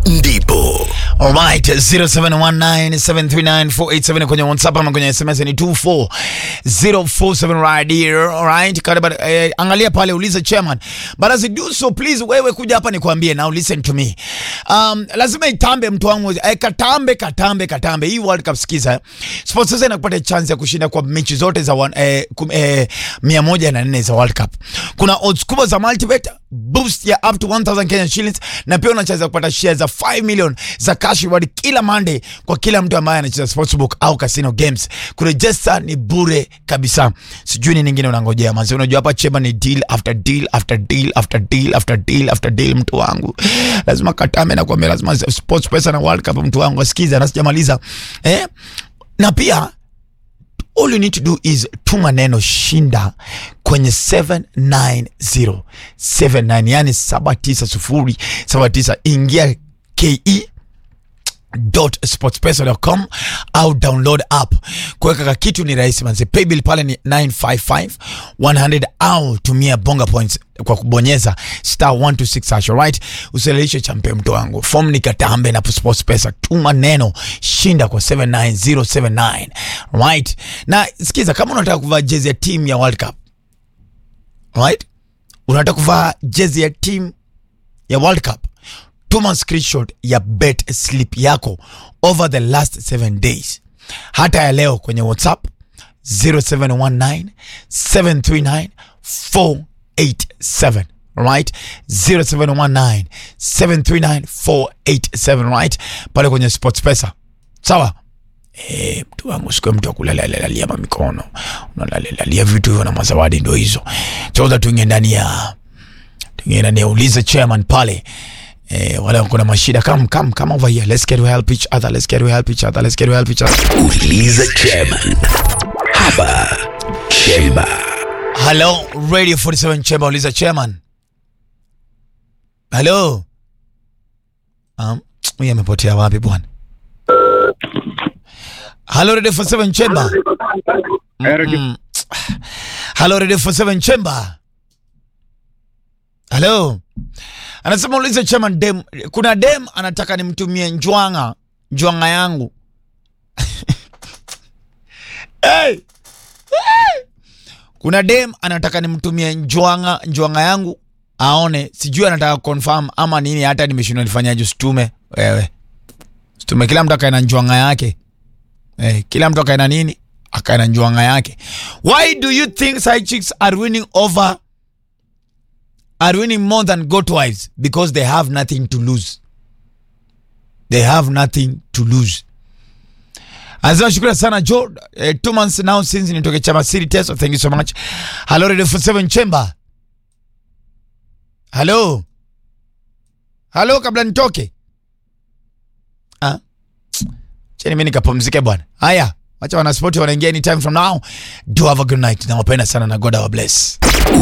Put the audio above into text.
ndipo Alright, 0719739487 kwenye WhatsApp ama kwenye SMS ni 24047 right here. Alright, karibu eh, angalia pale uliza chairman. But as you do so please wewe kuja hapa nikwambie now listen to me. Um, lazima itambe mtu wangu eh, katambe katambe katambe. Hii World Cup sikiza. Sports sasa inakupatia chance ya kushinda kwa mechi zote za one, eh, kum, eh, 104 za World Cup. Kuna odds kubwa za multibet boost ya up to 1000 Kenyan shillings na pia unacheza kupata shares za 5 million za cash reward kila Monday kwa kila mtu ambaye anacheza sportsbook au casino games. Kuregister ni bure kabisa. Sijui ni ningine unangojea manzi. Unajua hapa chema ni deal after deal after deal after deal after deal after deal, mtu wangu lazima katame na kuambia, lazima sports pesa na World Cup, mtu wangu asikiza, na sijamaliza eh, na pia all you need to do is tuma neno shinda kwenye 79079 yani 79079 ingia ke sportspesa.com au download app. Kuweka ka kitu ni rahisi manze. Paybill pale ni 955 100 au tumia bonga points kwa kubonyeza star 126 hash right. Uselelishe champe mtu wangu. Form ni katambe na SportPesa. Tuma neno shinda kwa 79079 right. Na sikiza, kama unataka kuvaa jezi ya team ya World Cup right, unataka kuvaa jezi ya team ya World Cup tuma screenshot ya bet slip yako over the last 7 days, hata ya leo kwenye WhatsApp 0719 739 487 right 0719 739 487 right pale kwenye SportPesa sawa. Eh, mtu wangu siku mtu akulalalia mamikono unalalalia vitu hivyo na mazawadi ndo hizo choza tuingie ndani ya tuingie ndani ya uliza chairman pale Eh, wale wako na mashida come come come over here let's get to help each other let's get to help each other let's get to help each other uliza chairman hapa chemba hello radio 47 chamber uliza chairman hello um huyu amepotea wapi bwana hello radio 47 chamber mm. hello radio 47 chamber hello anasema ulize chairman dem kuna dem anataka nimtumie njwanga njwanga yangu hey! Hey! kuna dem anataka nimtumie njwanga njwanga yangu aone sijui anataka confirm ama nini hata nimeshindwa nifanyaje situme wewe situme kila mtu akaena njwanga yake eh, kila mtu akaena nini akaena njwanga yake why do you think side chicks are winning over are winning more than goat wives because they have nothing to lose. They have nothing to lose. Anasema shukrani sana Joe. Eh, two months now since nitoke chama City test. So thank you so much. Hello Radio 47 Chamber. Hello. Hello kabla nitoke. Ah. Cheni mimi nikapumzike bwana. Haya. Wacha wanaspoti wanaingia anytime from now. Do have a good night. Nawapenda sana na God our bless.